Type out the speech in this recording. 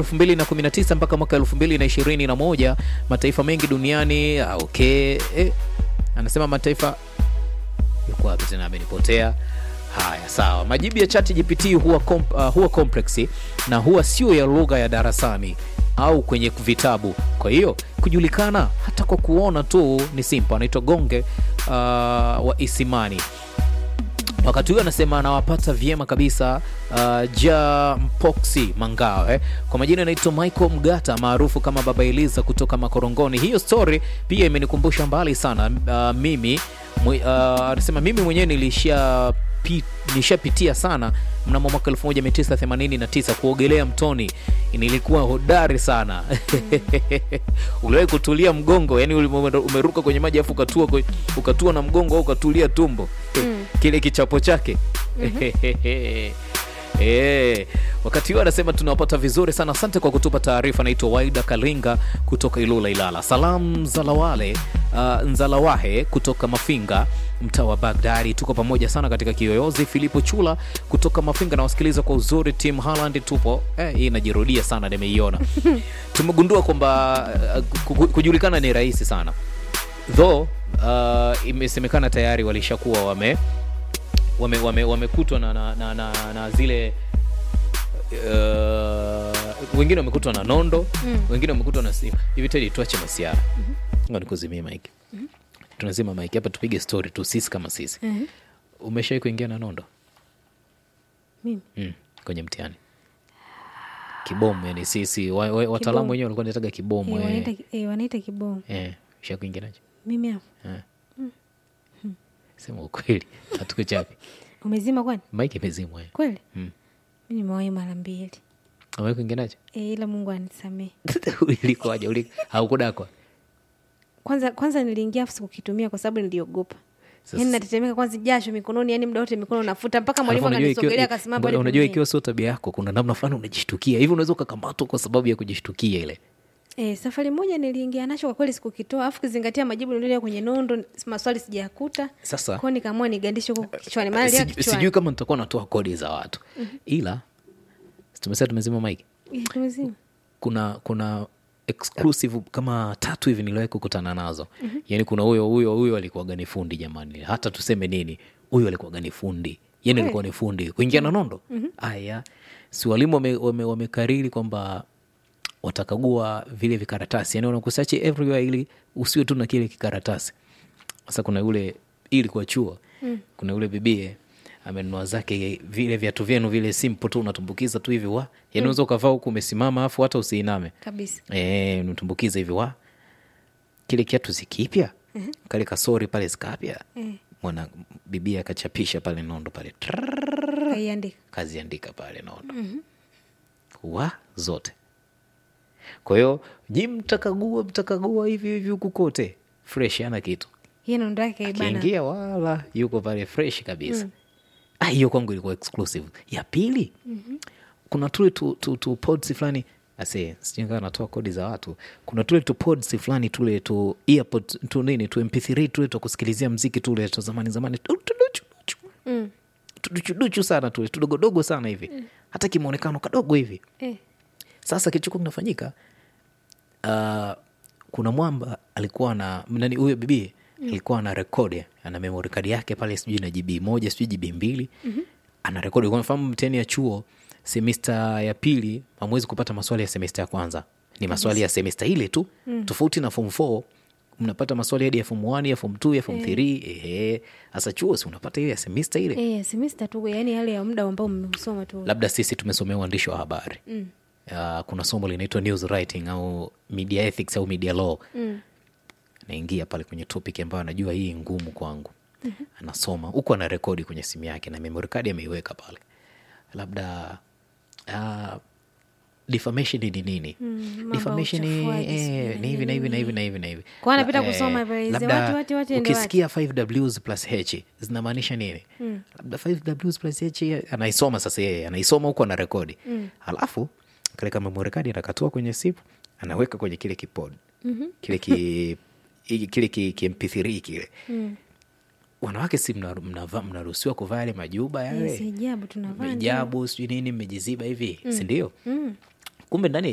elfu mbili na kumi na tisa mpaka mwaka elfu mbili na ishirini na moja mataifa mengi duniani ah, okay eh, anasema mataifa yuko wapi tena amenipotea haya sawa majibu ya chat gpt huwa, komp, uh, huwa complex na huwa sio ya lugha ya darasani au kwenye vitabu kwa hiyo kujulikana hata kwa kuona tu ni simple anaitwa gonge uh, wa isimani wakati huyo anasema anawapata vyema kabisa uh, ja mpoksi mangawe kwa majina anaitwa michael mgata maarufu kama baba eliza kutoka makorongoni hiyo story pia imenikumbusha mbali sana uh, mimi mwe- uh, anasema mimi mwenyewe nilisha pi- nishapitia sana mnamo mwaka 1989 kuogelea mtoni nilikuwa hodari sana uliwahi kutulia mgongo yani ume- umeruka kwenye maji afu ukatua, kwe- ukatua na mgongo au ukatulia tumbo kile kichapo chake Eh, wakati huo anasema tunawapata vizuri sana asante kwa kutupa taarifa naitwa waida kalinga kutoka ilula ilala salam zalawale uh, nzalawahe kutoka mafinga mtaa wa bagdadi tuko pamoja sana katika kiyoyozi filipo chula kutoka mafinga na wasikiliza kwa uzuri tim haland tupo eh, hii inajirudia sana nimeiona tumegundua kwamba uh, ku- kujulikana ni rahisi sana though uh, imesemekana tayari walishakuwa wame wamekutwa wame, wamekutwa na, na, na, na, na zile uh, wengine wamekutwa na nondo mm. wengine wamekutwa na simu hivi tedi tuache masiara mm-hmm. nikuzimie mike mm-hmm. tunazima mike hapa tupige story tu sisi kama sisi Mhm. umeshawai kuingia na nondo Mimi? mm, kwenye mtihani kibomu yani sisi wa, wa, wataalamu Kibomu. wenyewe walikuwa nataga kibomu Eh, eh. wanaita eh, wanaita kibomu eh, ushakuingia nacho mimi hapo eh. sema ukweli hatukuchapi umezima kwani mike imezimwa eh. kweli Mm. mi nimewahi mara mbili Umewahi kuingia nacho e, ila mungu anisamee ilikuwaje Uli- haukudakwa kwanza kwanza niliingia afu sikukitumia kwa sababu niliogopa Sasa- yani natetemeka kwanza jasho mikononi yani muda wote mikono nafuta mpaka mwalimu Alafu unajua ikiwa- akanisogelea akasimama bado pale unajua pembeni. ikiwa sio tabia yako kuna namna fulani unajishtukia hivi unaweza ukakamatwa kwa sababu ya kujishtukia ile E, safari moja niliingia nacho kwa kweli sikukitoa afu kizingatia majibu niliolia kwenye nondo maswali sijayakuta Sasa- kwao nikaamua nigandishe huko kichwani maana lia Siju- kichwani sijui kama nitakuwa natoa kodi za watu ila si tumesema tumezima mike Eh, tumezima. kuna kuna exclusive kama tatu hivi niliwahi kukutana nazo mm-hmm. yaani kuna huyo huyo huyo alikuwaga ni fundi jamani hata tuseme nini huyo alikuwaga ni fundi yani alikuwa ni fundi kuingia na nondo aya si walimu wamekariri wame, wamekariri kwamba watakagua vile vikaratasi yani wanakusachi everywhere ili usiwe tu na kile kikaratasi sasa kuna yule ili kwa chuo mm. kuna yule bibie amenunua zake vile viatu vyenu vile simple tu unatumbukiza tu hivi wa yani unaweza ukavaa huku umesimama afu hata usiiname kabisa e, unatumbukiza hivi wa kile kiatu zikipya mm-hmm. kale kasori pale zikapya Eh. mwana bibia akachapisha pale nondo pale Trrrr, kaiandika kaziandika pale nondo mm-hmm. wa zote kwa hiyo ji mtakagua mtakagua hivi hivi huku kote fresh ana kitu hiyo nondo yake kaibana akiingia wala yuko pale fresh kabisa Ah, hiyo kwangu ilikuwa exclusive ya pili mm-hmm. kuna tule tu, tu, tu pods fulani ase sijui kama natoa kodi za watu kuna tule tu pods fulani tule tu earpod tu nini tu mp3 tule tu kusikilizia mziki tule tu zamani zamani tu- tuduchuduchu Mm. tuduchuduchu sana tule tudogodogo sana hivi hata kimaonekano kadogo hivi Eh. sasa kilichokuwa kinafanyika uh, kuna mwamba alikuwa na nani huyo bibi alikuwa ana rekodi ana memory card yake pale sijui na gb moja sijui gb mbili mm-hmm. ana rekodi kwa mfano mtihani ya chuo semesta ya pili hamwezi kupata maswali ya semesta ya kwanza ni maswali ya semesta ile tu mm. tofauti na form 4 mnapata maswali hadi ya form 1 ya form 2 ya form 3 ehe hasa chuo si unapata hiyo ya semesta ile Eh, semester tu yani yale ya muda ambao mmeusoma tu labda sisi tumesomea uandishi wa habari mm. uh, kuna somo linaitwa news writing au media ethics au media law mm. naingia pale kwenye topic ambayo anajua hii ngumu kwangu mm-hmm. anasoma huku ana rekodi kwenye simu yake na memory card ameiweka pale labda uh, defamation ni nini mambo defamation ya ni, uchafuaji, eh, sijui ni hivi na hivi na hivi na hivi na hivi Kwa anapita La- kusoma eh, pale, labda watu, watu, watu, ende ukisikia 5ws plus h zinamaanisha nini labda 5ws plus h anaisoma sasa yeye anaisoma huku ana rekodi halafu kale kama memory anakatua kwenye simu anaweka kwenye kile kipod kile ki i- kile ki, ki mp3 kile wanawake si mna- mnava- mnaruhusiwa kuvaa yale majuba yale Yes, hijabu tunavaa ndio. hijabu sijui nini mmejiziba hivi sindio kumbe ndani ya